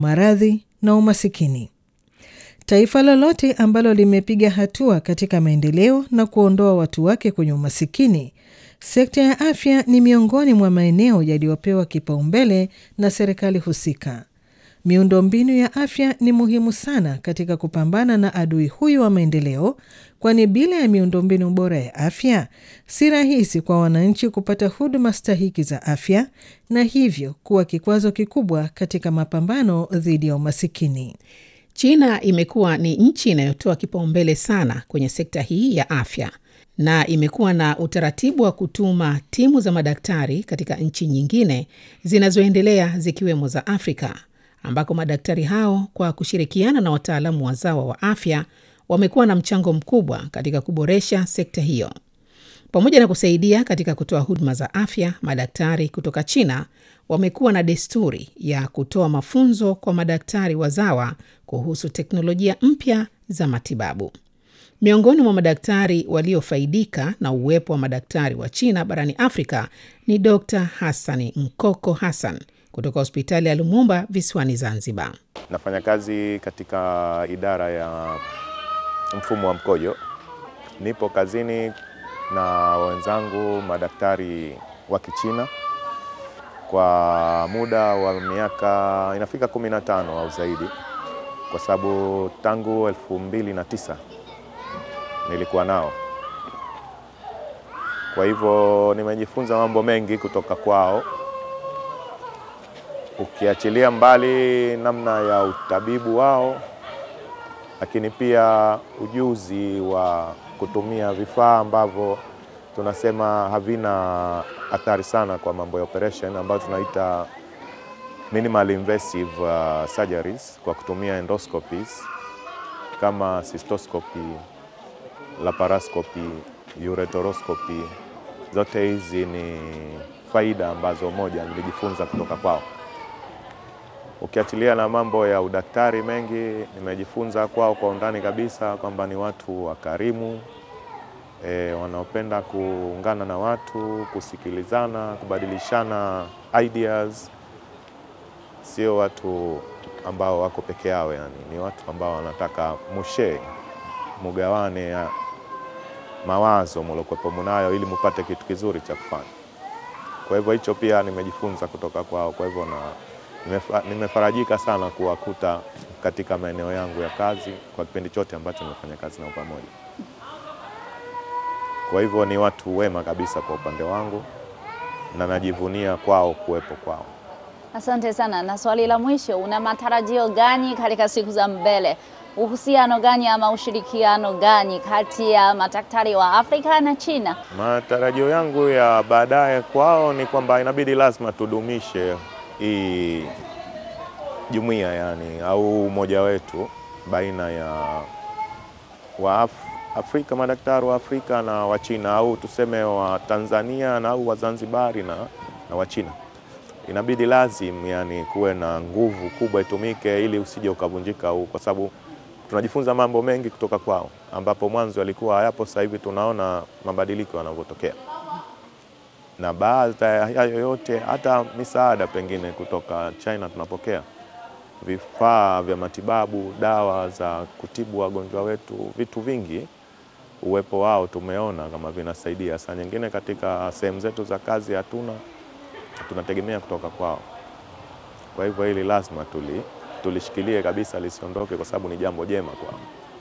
maradhi na umasikini. Taifa lolote ambalo limepiga hatua katika maendeleo na kuondoa watu wake kwenye umasikini, sekta ya afya ni miongoni mwa maeneo yaliyopewa kipaumbele na serikali husika. Miundombinu ya afya ni muhimu sana katika kupambana na adui huyu wa maendeleo, kwani bila ya miundombinu bora ya afya si rahisi kwa wananchi kupata huduma stahiki za afya na hivyo kuwa kikwazo kikubwa katika mapambano dhidi ya umasikini. China imekuwa ni nchi inayotoa kipaumbele sana kwenye sekta hii ya afya na imekuwa na utaratibu wa kutuma timu za madaktari katika nchi nyingine zinazoendelea zikiwemo za Afrika ambako madaktari hao kwa kushirikiana na wataalamu wazawa wa afya wamekuwa na mchango mkubwa katika kuboresha sekta hiyo. Pamoja na kusaidia katika kutoa huduma za afya, madaktari kutoka China wamekuwa na desturi ya kutoa mafunzo kwa madaktari wazawa kuhusu teknolojia mpya za matibabu. Miongoni mwa madaktari waliofaidika na uwepo wa madaktari wa China barani Afrika ni Dr. Hassani Nkoko Hassan kutoka hospitali ya Lumumba visiwani Zanzibar. Nafanya kazi katika idara ya mfumo wa mkojo. Nipo kazini na wenzangu madaktari wa Kichina kwa muda wa miaka inafika 15 au zaidi, kwa sababu tangu elfu mbili na tisa nilikuwa nao. Kwa hivyo nimejifunza mambo mengi kutoka kwao, ukiachilia mbali namna ya utabibu wao, lakini pia ujuzi wa kutumia vifaa ambavyo tunasema havina athari sana kwa mambo ya operation ambayo tunaita minimal invasive uh, surgeries kwa kutumia endoscopies kama cystoscopy, laparoscopy, ureteroscopy. Zote hizi ni faida ambazo moja nilijifunza kutoka kwao. Ukiachilia na mambo ya udaktari mengi nimejifunza kwao kwa undani kabisa, kwamba ni watu wakarimu e, wanaopenda kuungana na watu, kusikilizana, kubadilishana ideas. Sio watu ambao wako peke yao, yani ni watu ambao wanataka mushe mugawane ya mawazo muliokuwepo munayo ili mupate kitu kizuri cha kufanya. Kwa hivyo hicho pia nimejifunza kutoka kwao. Kwa hivyo na nimefarajika sana kuwakuta katika maeneo yangu ya kazi kwa kipindi chote ambacho nimefanya kazi nao pamoja. Kwa hivyo ni watu wema kabisa kwa upande wangu na najivunia kwao kuwepo kwao. Asante sana. Na swali la mwisho, una matarajio gani katika siku za mbele? Uhusiano gani ama ushirikiano gani kati ya madaktari wa Afrika na China? Matarajio yangu ya baadaye kwao ni kwamba inabidi lazima tudumishe hii jumuiya yani, au umoja wetu baina ya wa Af Afrika, madaktari wa Afrika na wa China, au tuseme wa Tanzania na au Wazanzibari na, na wa China. Inabidi lazim yani kuwe na nguvu kubwa itumike ili usije ukavunjika huu, kwa sababu tunajifunza mambo mengi kutoka kwao, ambapo mwanzo yalikuwa hayapo. Sasa hivi tunaona mabadiliko yanavyotokea, na baada ya hayo yote, hata misaada pengine kutoka China tunapokea vifaa vya matibabu, dawa za kutibu wagonjwa wetu, vitu vingi. Uwepo wao tumeona kama vinasaidia. Saa nyingine katika sehemu zetu za kazi hatuna, tunategemea kutoka kwao. Kwa hivyo hili lazima tuli tulishikilie kabisa lisiondoke, kwa sababu ni jambo jema kwao.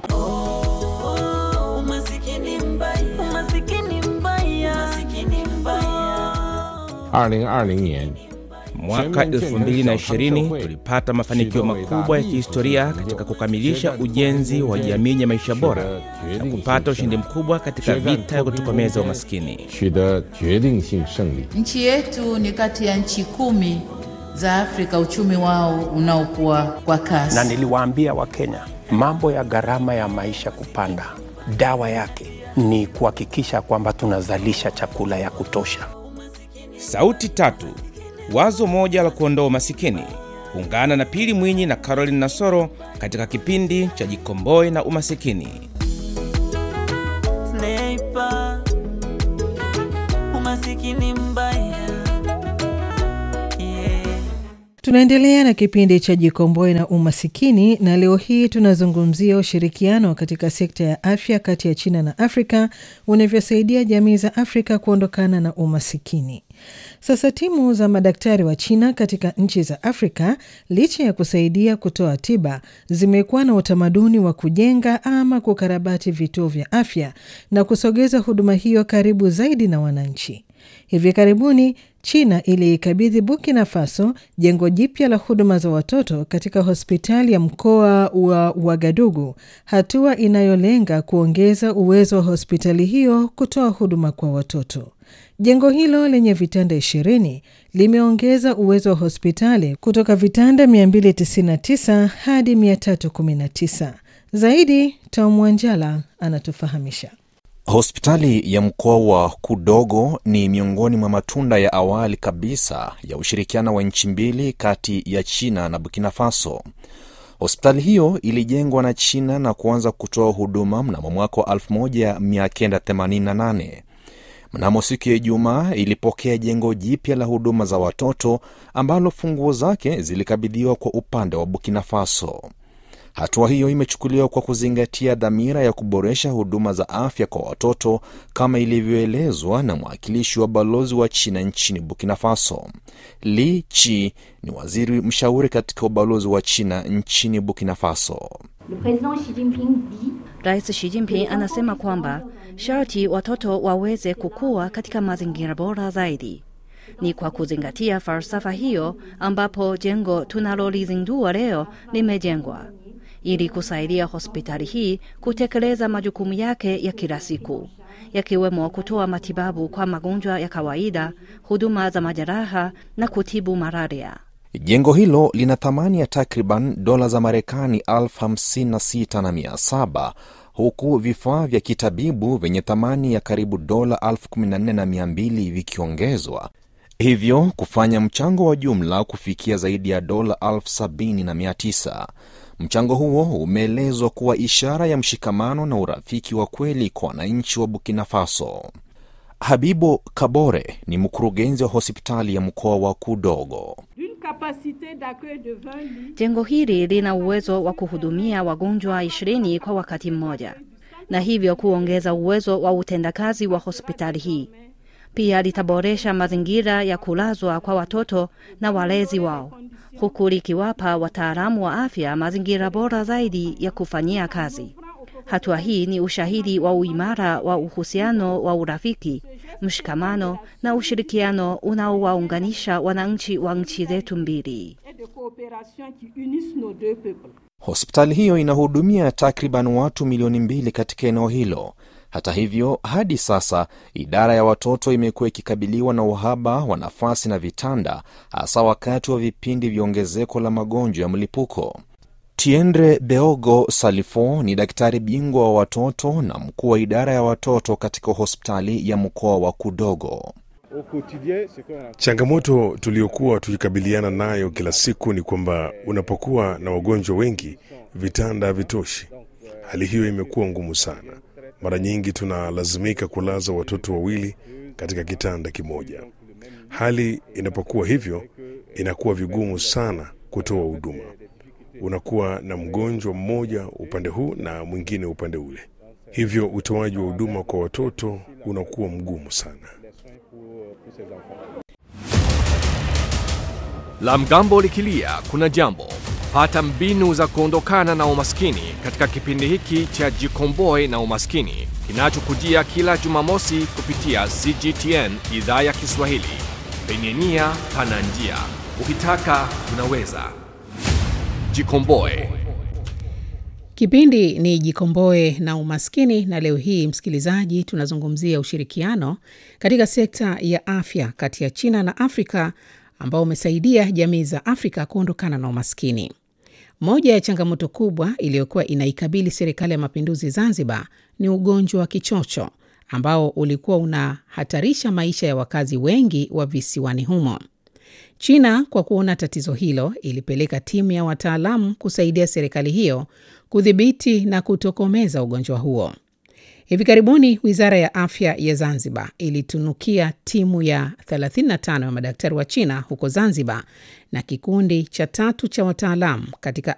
Oh, umasikini mbaya, umasikini mbaya, umasikini mbaya. 2020年 Mwaka 2020 tulipata mafanikio makubwa ya kihistoria katika kukamilisha ujenzi wa jamii ya maisha bora na kupata ushindi mkubwa katika vita ya kutokomeza umaskini. 取得决定性胜利。 Nchi yetu ni kati ya nchi kumi za Afrika uchumi wao unaokuwa kwa kasi. na niliwaambia Wakenya mambo ya gharama ya maisha kupanda, dawa yake ni kuhakikisha kwamba tunazalisha chakula ya kutosha. Sauti tatu, wazo moja la kuondoa umasikini. Ungana na Pili Mwinyi na Caroline Nasoro katika kipindi cha Jikomboe na Umasikini. Sniper, umasikini mbaya. Yeah. Tunaendelea na kipindi cha Jikomboe na Umasikini, na leo hii tunazungumzia ushirikiano katika sekta ya afya kati ya China na Afrika unavyosaidia jamii za Afrika kuondokana na umasikini. Sasa timu za madaktari wa China katika nchi za Afrika, licha ya kusaidia kutoa tiba, zimekuwa na utamaduni wa kujenga ama kukarabati vituo vya afya na kusogeza huduma hiyo karibu zaidi na wananchi. Hivi karibuni China iliikabidhi Burkina Faso jengo jipya la huduma za watoto katika hospitali ya mkoa wa Wagadugu, hatua inayolenga kuongeza uwezo wa hospitali hiyo kutoa huduma kwa watoto. Jengo hilo lenye vitanda 20 limeongeza uwezo wa hospitali kutoka vitanda 299 hadi 319. Zaidi, Tom Wanjala anatufahamisha. Hospitali ya mkoa wa Kudogo ni miongoni mwa matunda ya awali kabisa ya ushirikiano wa nchi mbili kati ya China na Burkina Faso. Hospitali hiyo ilijengwa na China na kuanza kutoa huduma mnamo mwaka wa 1988. Mnamo siku ya Ijumaa ilipokea jengo jipya la huduma za watoto ambalo funguo zake zilikabidhiwa kwa upande wa Burkina Faso. Hatua hiyo imechukuliwa kwa kuzingatia dhamira ya kuboresha huduma za afya kwa watoto kama ilivyoelezwa na mwakilishi wa balozi wa China nchini Burkina Faso. Li Chi ni waziri mshauri katika ubalozi wa China nchini Burkina Faso. Rais Xi Jinping anasema kwamba sharti watoto waweze kukua katika mazingira bora zaidi. Ni kwa kuzingatia falsafa hiyo ambapo jengo tunalolizindua leo limejengwa ili kusaidia hospitali hii kutekeleza majukumu yake ya kila siku yakiwemo kutoa matibabu kwa magonjwa ya kawaida, huduma za majeraha na kutibu malaria. Jengo hilo lina thamani ya takriban dola za Marekani elfu hamsini na sita na mia saba huku vifaa vya kitabibu vyenye thamani ya karibu dola elfu kumi na nne na mia mbili vikiongezwa hivyo kufanya mchango wa jumla kufikia zaidi ya dola elfu sabini na mia tisa. Mchango huo umeelezwa kuwa ishara ya mshikamano na urafiki wa kweli kwa wananchi wa Burkina Faso. Habibo Kabore ni mkurugenzi wa hospitali ya mkoa wa Kudogo. Jengo hili lina uwezo wa kuhudumia wagonjwa ishirini kwa wakati mmoja, na hivyo kuongeza uwezo wa utendakazi wa hospitali hii. Pia litaboresha mazingira ya kulazwa kwa watoto na walezi wao, huku likiwapa wataalamu wa afya mazingira bora zaidi ya kufanyia kazi. Hatua hii ni ushahidi wa uimara wa uhusiano wa urafiki, mshikamano na ushirikiano unaowaunganisha wananchi wa nchi zetu mbili. Hospitali hiyo inahudumia takriban watu milioni mbili katika eneo hilo. Hata hivyo, hadi sasa idara ya watoto imekuwa ikikabiliwa na uhaba wa nafasi na vitanda, hasa wakati wa vipindi vya ongezeko la magonjwa ya mlipuko. Tiendre Beogo Salifo ni daktari bingwa wa watoto na mkuu wa idara ya watoto katika hospitali ya mkoa wa Kudogo. Changamoto tuliyokuwa tukikabiliana nayo kila siku ni kwamba unapokuwa na wagonjwa wengi, vitanda havitoshi. Hali hiyo imekuwa ngumu sana. Mara nyingi tunalazimika kulaza watoto wawili katika kitanda kimoja. Hali inapokuwa hivyo, inakuwa vigumu sana kutoa huduma. Unakuwa na mgonjwa mmoja upande huu na mwingine upande ule, hivyo utoaji wa huduma kwa watoto unakuwa mgumu sana. La mgambo likilia kuna jambo. Pata mbinu za kuondokana na umaskini katika kipindi hiki cha Jikomboe na Umaskini kinachokujia kila Jumamosi kupitia CGTN idhaa ya Kiswahili. Penye nia pana njia, ukitaka unaweza. Jikomboe. Kipindi ni Jikomboe na Umaskini, na leo hii msikilizaji, tunazungumzia ushirikiano katika sekta ya afya kati ya China na Afrika ambao umesaidia jamii za Afrika kuondokana na umaskini. Moja ya changamoto kubwa iliyokuwa inaikabili serikali ya mapinduzi Zanzibar ni ugonjwa wa kichocho ambao ulikuwa unahatarisha maisha ya wakazi wengi wa visiwani humo. China kwa kuona tatizo hilo ilipeleka timu ya wataalamu kusaidia serikali hiyo kudhibiti na kutokomeza ugonjwa huo. Hivi karibuni wizara ya afya ya Zanzibar ilitunukia timu ya 35 ya madaktari wa China huko Zanzibar na kikundi cha tatu cha wataalamu katika